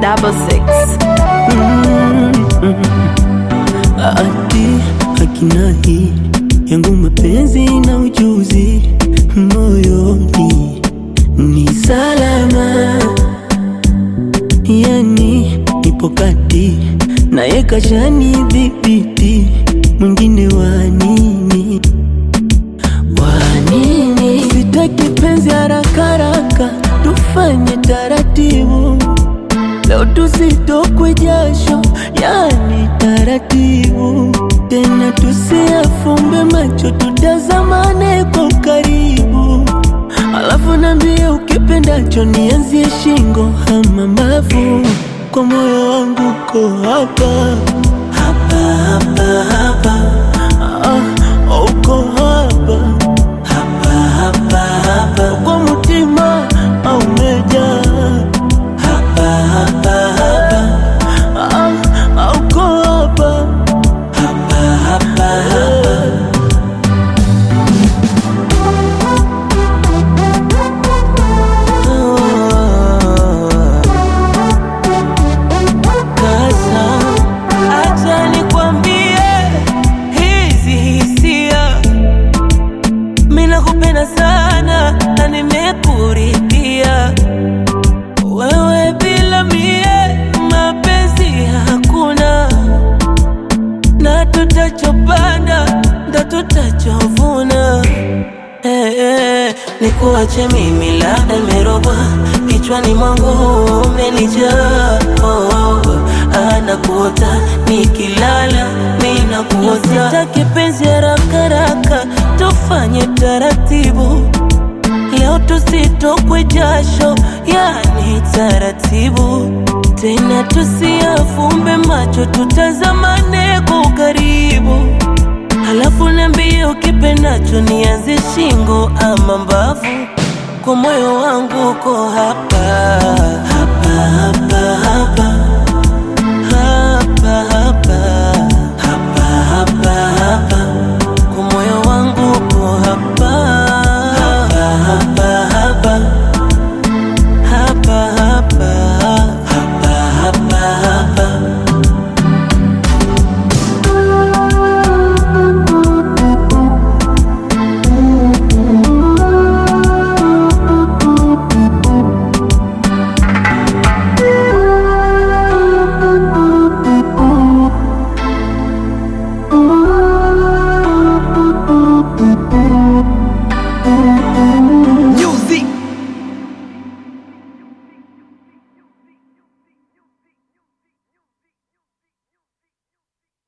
double six. Ati akina hii yangu mapenzi na ujuzi moyoni ni salama, yani nipo kati naye kashani dhibiti, mwingine wa nini wa nini? Sitaki penzi haraka haraka, tufanye taratibu Leo tusitokwe jasho, yani taratibu tena, tusiafumbe macho, tutazamane kwa karibu, alafu nambie ukipendacho, nianzie shingo ama mbavu, kwa moyo wangu ko hapa hapa hapa hapa, ah, uko hapa hapa hapa hapa, kwa mutima au umejaa hapa hapa hapa ah, ah, uko hapa hapa hapa hapa Kasa, Acha nikwambie hizi hisia, mimi nakupenda sana na nimekuridhia. Wewe bila mie mapenzi hakuna, na tutachopanda ndo tutachovuna. Eh, eh, nikuache mimi labda nimerogwa kichwani mwangu umenijaa oh, anakuota nikilala ninakuota sitaki penzi haraka haraka tufanye taratibu leo tusitokwe jasho yani taratibu tena tusiafumbe macho tutazamane kwa ukaribu Halafu niambie ukipendacho nianze shingo ama mbavu, kwa moyo wangu uko hapa